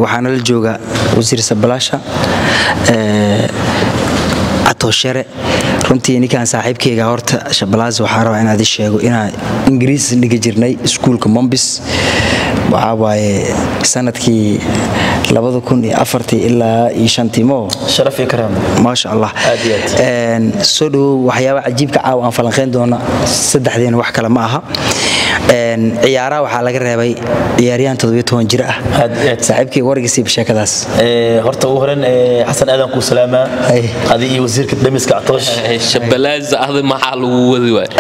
waxaana la jooga wasiir sabalaasha atoshere runtii ninkaan saaxiibkeyga horta shabalaas waxaa rabaa inaad i sheego inaan ingiriis dhigi jirnay iskuulka mombis waxaa waaye sanadkii ilaa iyo shantiimo sharaf iyo karaam maasha allah Aad iyo aad. soo dhowow waxyaaba cajiibka caawa aan falanqayn doona saddexdeena wax kale ma aha ciyaaraha waxaa laga reebay ciyaaryahan jir ah Aad iyo aad. saaxiibkeyga wargisiiba sheekadaas Ee, horta ugu horeyn ee, xasan aadan kuu salaamaa Hay. adi iyo wasiirka demiska catoosh shabalaaza adi maxaa lagu wadi waay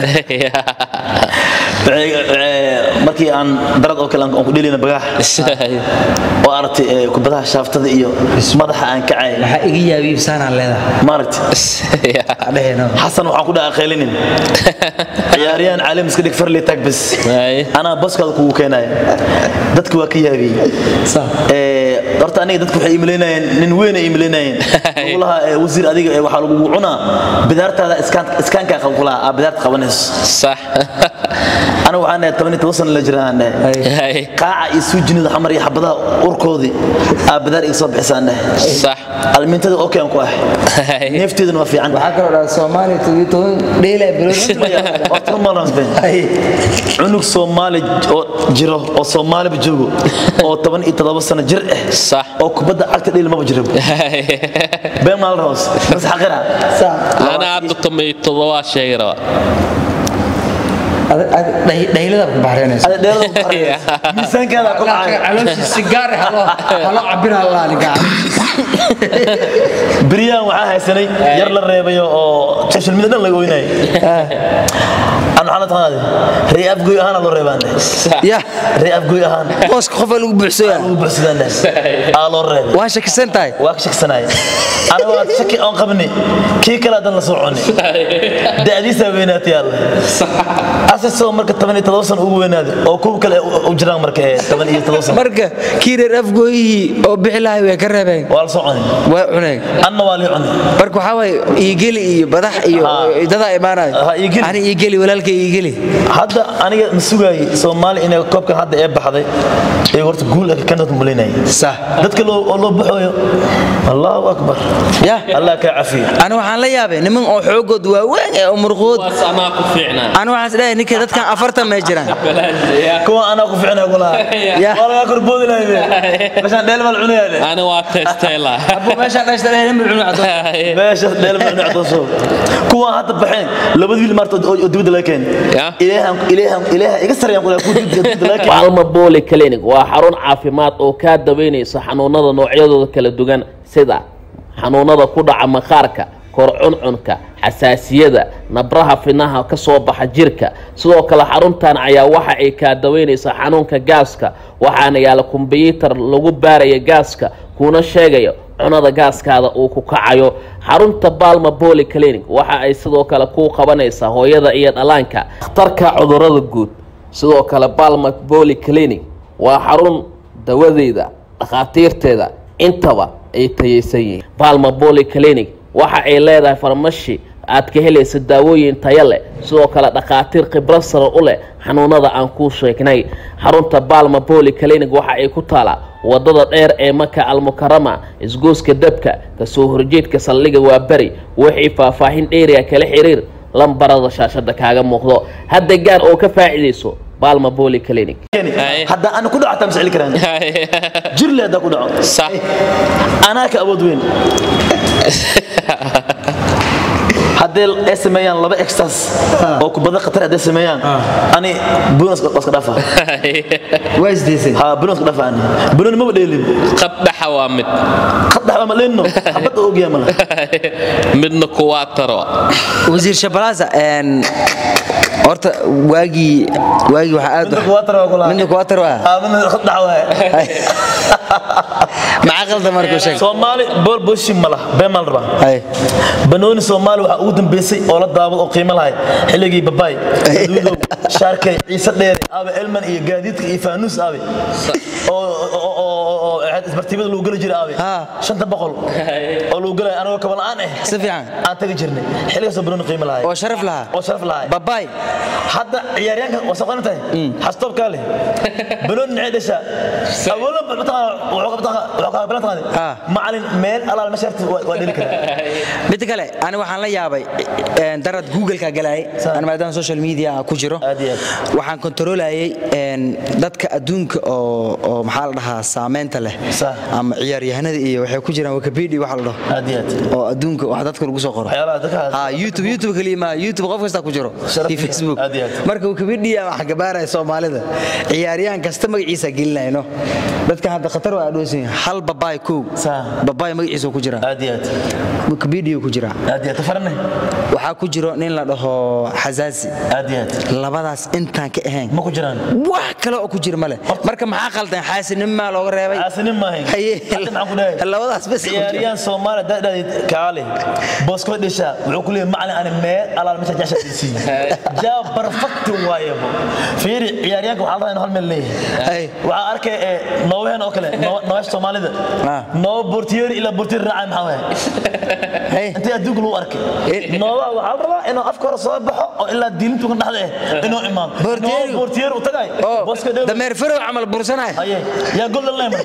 Ee, markii aan darad oo kale aan ku dhelina bagaax oo aragtay ee, kubadaha shaaftada iyo madaxa aan kacay waxaa iga yaabiy saanaan leedahay maaragtay adheheeno xasan waxaan ku dhaca qaylinin ciyaaryahan caalim iska dhig farli tag bas Hay. anaa baskaada kugu keenaya dadka waa ka yaabiyey Ee, horta aniga dadku waxay imaleynayeen nin weyn ay imaleynayeen lagu lahaa ee, wasiir adiga ee, waxaa lagugu cunaa bidaartaada iskaan- iskaankaa qab ku lahaa aa bidaarta qabanayso sax aniga waxaan dhahay toban iyo toban sano la jiraan dhahay Hay. qaaca iyo suujinida xamar iyo xabadaha urkoodii aa bidaar iga soo bixisaan dhahay sax almintada okay aan ku ah Hay. neefteeduna waa fiican waxaa kaloo dhaa soomaaliya dheela Horta ma lansbeen. cunug soomaali oo jiro oo soomaaliba joogo oo toban iyo toddoba sano jir ah sax oo kubadda cagta dheli maba jiro been maal roos bas xaqira ana hadda tomay todobaa sheegi rabaa dhaylada ku baxreynaysa ada dheerada ku qariyay. miisaankeeda ku dhacay calooshii sigaar halo cabir halaa beryahan waxaa haysanay yar la reebayo oo social media dhan laga oynayay aan waxaan la taqaanade ree afgoy ahaan loo reebaan ya ree afgoy ahaan booska qofa lagu buuxsooya lagu buuxsadaan aa loo reebay waa shakisan tahay waa ka shaksanaya aniga waa shaki oon qabni kii kale haddaan la soo cuni da'diisaa weynaatay alla asasoo marka toban iyo todoba sano ugu weynaaday oo kuwa kale u jiraan marka ee toban iyo todoba sano marka kii reer afgooyihii oo bixi lahay way ka reebeen waa la soo cuni waa cuneen anna waa lii cuni marka waxaa waaye iigeli iyo badax iyo Ha. dadaa imaanayo Ha, iigeli. ani iigeli walaalkay iigeli hadda aniga ma sugaayey soomaali inay koobkan hadda ee baxday ee horta guul ka kanad mulinayay sax dadka loo oo loo baxayo allahu akbar ya allah kaa cafiyo ani waxaan la yaabay niman oo xoogood waaweyn ee umurquud waas anaa ku fiicnaa ani waxaan isdhahay ninka dadkan afartan may jiraan kuwa anaa ku ficnaa kulaha Ya. waa lagaa korboodi lahay meeshaan dheel bal cunayaa ani waa testayla abu meeshaan dhashta nimul cunu caddo meesha dheel bal cunaa cadooso kuwa hadda baxeen labada wiil maarta oo oo dibadda laga keen Ya. ilaahan ilaahan ilaahan iga sarayaan kulaha kuwa dibadda laga keen Palma Poly Clinic waa xarun caafimaad oo kaa daweynaysa xanuunada noocyadooda kala duwan sida xanuunada ku dhaca maqaarka kor cuncunka xasaasiyada nabraha finaha ka soo baxa jirka sidoo kale xaruntan ayaa waxa ay kaa daweynaysaa xanuunka gaaska waxaana yaala kumbiyuutar lagu baaraya gaaska kuna sheegayo cunada gaaskaada uu ku kacayo xarunta balma Poly Clinic waxa ay sidoo kale ku qabanaysaa hooyada iyo dhallaanka dhakhtarka cudurrada guud sidoo kale balma Poly Clinic waa xarun dawadeeda dhakhaatiirteeda intaba ay tayaysan yihiin balma Poly Clinic waxa ay leedahay farmashi aad ka helaysa daawooyin tayo leh sidoo kale dhakhaatiir khibrad sare u leh xanuunada aan kuu sheegnay xarunta balma Poly Clinic waxa ay ku taalaa wadada dheer ee maka almukarama isgooska dabka kasoo horjeedka saldhiga waa beri wixii faahfaahin dheeriya kala xiriir lambarada shaashada kaaga muuqdo hadda gaar oo ka faa'iidayso balma Poly Clinic Hay. hadda ana ku dhaco taan sicili karaan jirle hadda ku dhaco sax anaa ka awood weyn haddee ay sameeyaan laba extras oo kubada khatar hadday sameeyaan ani bunas iska dhafa waa isdaysay ha bunas iska dhafa ani bunan maba dheelin qad dhaxa waa mid khad dhaxba ma leenno xabad oo ogyahay mala midna kuwaa taro wasiir shabalaasa een horta waagii waagii waxaa aad midna kuwaa tara kula midna kuwaa taro ah ha midna khad dhax waaye maxaa qalda markuu sheeg soomaali bool booshin ma laha been maa la rabaa hay banooni soomaali waxaa ugu dambeysay oo la daawad oo qiimo lahay xilligii babaay gaduudow shaarkay ciise dheere aabe elman iyo gaadiidka iyo faanuus aabe oo oo- oo- oo- oo maxay isbartiibada lagu geli jiray aabe Ha. shanta boqol oo lagu gelay anagoo kaba la'aan ah si fiican aan tagi jirnay xilligaasoo banooni qiimo lahay oo sharaf lahaa oo sharaf lahay babaay hadda ciyaaryaanka waa soo qaran tahay xastoobkaa leh banooni nacay dhashaa awoolan Ah. macalin meel alaal masharti waa dheli karaa mid kale ani waxaan la yaabay een, darad google-ka galayay Sa- ani maadaama social media aan ku jiro Aad iyo aad. waxaan kontroolayay een, dadka adduunka oo oo maxaa la dhahaa saameynta leh Sa- ama ciyaaryahanada iyo waxay ku jiraan wikipedia waxa la dhaho aad iyo aad oo adduunka wax dadka lagu soo qoro waxyaalaha dadka ha youtube youtube kaliya ma youtube qof kasta ku jiro Sharaf iyo facebook aad iyo aad. marka wikipedia waxa gabaaraya soomaalida ciyaaryahan kasta magaciisa gelinayno dadka hadda khatar waa adhoosin hal babaay kow Sa- babaay magaciisa ku jira aad iyo aad wikipedia ku jira aad iyo aad tafarne waxaa ku jiro nin la dhaho xasaasi aad iyo aad labadaas intaan ka ahayn ma ku jiraan wax kale oo ku jira male marka maxaa qaldan xaasinnimaa looga reebay caasinin maahayn Haye. hadda maxaan ku dhahay labadaas bes ku jira. ciyaaryahan soomaaliya dadhaadid kaale boosko dhisha wuxuu ku leeyahay macalin ani meel alaal meesha jasha dhisiin jaa barfakti waayabo fiiri ciyaaryahanka waxaa la rabaa inuu hal meel Ay. leeyahay waxaa arkay ee noobaheen oo kale noo- noobaha soomaalida Ah. nooba bortiyeeri ilaa bortiyeeri raacay maxaa waaya Hey. intee adduunka lagu arkay Eh. noobaha waxaa la rabaa inuu afka hore soo baxo oo ilaa diilintu ka dhexda eh inuu imaado Bortiyeeri. Nooba bortiyeeri u tagay oo booska dhew dameer farow camal bursanaya haye yaa golden lemon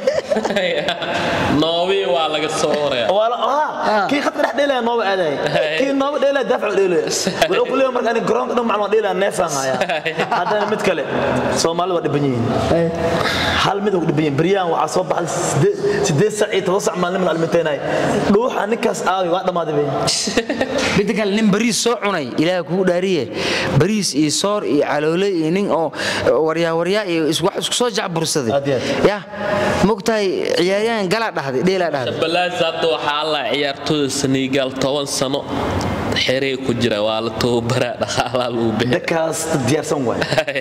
noobii waa laga soo waraya wala ah kii khadka dhex dheelaya nooba aadaya kii nooba dheelaya daafac dheelaya wuxuu ku leeyahay marka ani garoonka dhan macluumaad dheelaya neefaan haya haddana mid kale soomaalida waa dhiban yihiin hal mid ugu dhiban yihiin beryahan waxaa soo baxday siddeed- siddeed sac iyo toban sac maalin la alminteenay dhuuxa ninkaas aawi waa dhammaaday bay midda kale nin bariis soo cunay ilaaha kugu dhaariye bariis iyo soor iyo caloole iyo nin oo waryaa waryaa iyo is- wax isku soo jacbursaday Aad iyo aad. ya mogtahay ciyaaryahan galaa dhahday dheelaa dhahday balaas hadda waxaa la ciyaartooyda senegal toban sano xerey ku jira waa la tababaraa dhaqaalaa lagu bixi dadkaas diyaarsan waay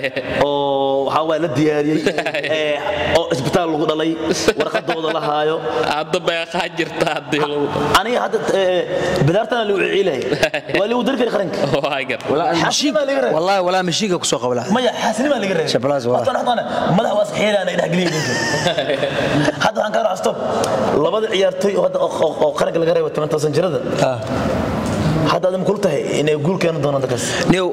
oo waxaa waay la diyaariyey ee, oo isbitaal lagu dhalay warqadooda la haayo hadda beeqaa jirta haddii lagu aniga hadda ee, bidaartana lagu ciilay waa lagu dari kari qaranka waa gar xaasinimaa laga reebay wallahi walaa mashiinka kusoo qabla maya xaasinimaa laga reebay Shabalaas waa. Horta dhexdana madax waa saxiiraan ay dhexgeliyay ninka hadda waxaan kaa raacaa stop labada ciyaartooy oo hadda oo- oo oo qaranka laga reebay 10 san jirada hadda aad ma kul tahay inay guul keeni doonaan dadkaas new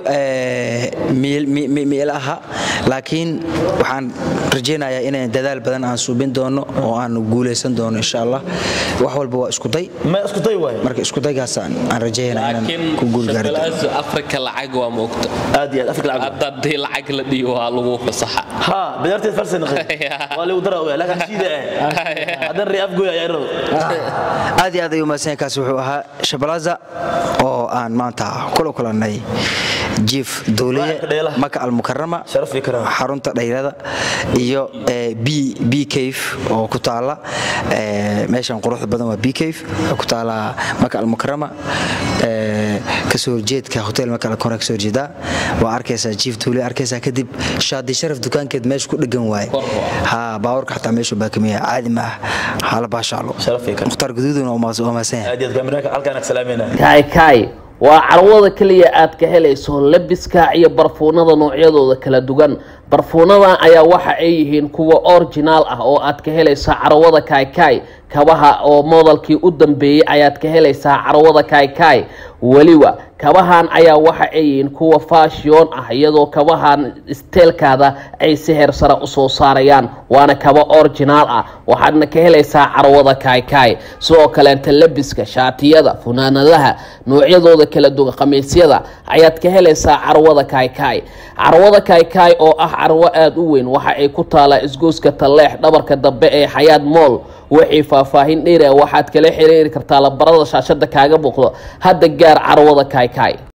miil aha laakiin waxaan rajaynayaa inaan dadaal badan aan suubin doono oo aan guulaysan doono insha allah wax walba waa isku day ma isku day waay marka isku daygaas aan aan rajaynaa inaan laakiin ku guulgaari doono shabalaasu afrika lacag waa moogta aad iyo aad afrika lacag hadda haddii lacag la dhiyo waa lagu fasaxa ha bidaarteed farsi naqay waa lagu daraa waa laakiin siida ah hadan ri afgoy ayaa rabo aad iyo aad ayuu mahadsan yahay. kaasi wuxuu ahaa shabalaza oo aan maanta kula kulannay jiif duuliye Waaxda dheelaha. maka almukarama Sharaf iyo karaama. xarunta dhayrada iyo eh, b b cave oo ku taala eh, meeshan quruxda badan waa b cave waxay ku taala maka almukarama eh, kasoo horjeedka hotel maka almukarama kasoo horjeeda waa arkaysaa jiif duuliye arkaysaa kadib shaadi sharaf dukaankeed meesha ku dhegan waaye ha baawarka xataa meeshu baakamiya caadi ma ah hala baashaalo Sharaf iyo karaama. mukhtaar guduuduna waa mahadsan yahay aad iyo aad kaamiraanka halkaan ag salaamayna kaay kaay waa carwada keliya aad ka helayso labiska iyo barfuunada noocyadooda kala duwan barfuunadan ayaa waxa ay yihiin kuwa originaal ah oo aad ka helaysaa carwada kaaykaay kabaha oo moodalkii u dambeeyey ayaad ka helaysaa carwada kaaykaay weliba kabahan ayaa waxa ay yihiin kuwa fashion ah iyadoo kabahan isteelkaada ay si heer sare usoo saarayaan waana kaba originaal ah waxaadna ka helaysaa carwada kaaykaay sidoo kaleenta labiska shaatiyada funaanadaha noocyadooda kala duwan khamiisyada ayaad ka helaysaa carwada kaaykaay carwada kaaykaay oo ah carwo aada u weyn waxa ay ku taalaa isgooska talleex dhabarka dambe ee xayaad mool wixii faahfaahin dheer ah waxaad kala xiriiri kartaa labarada shaashada kaaga muuqdo hadda gaar carwada kaaykaay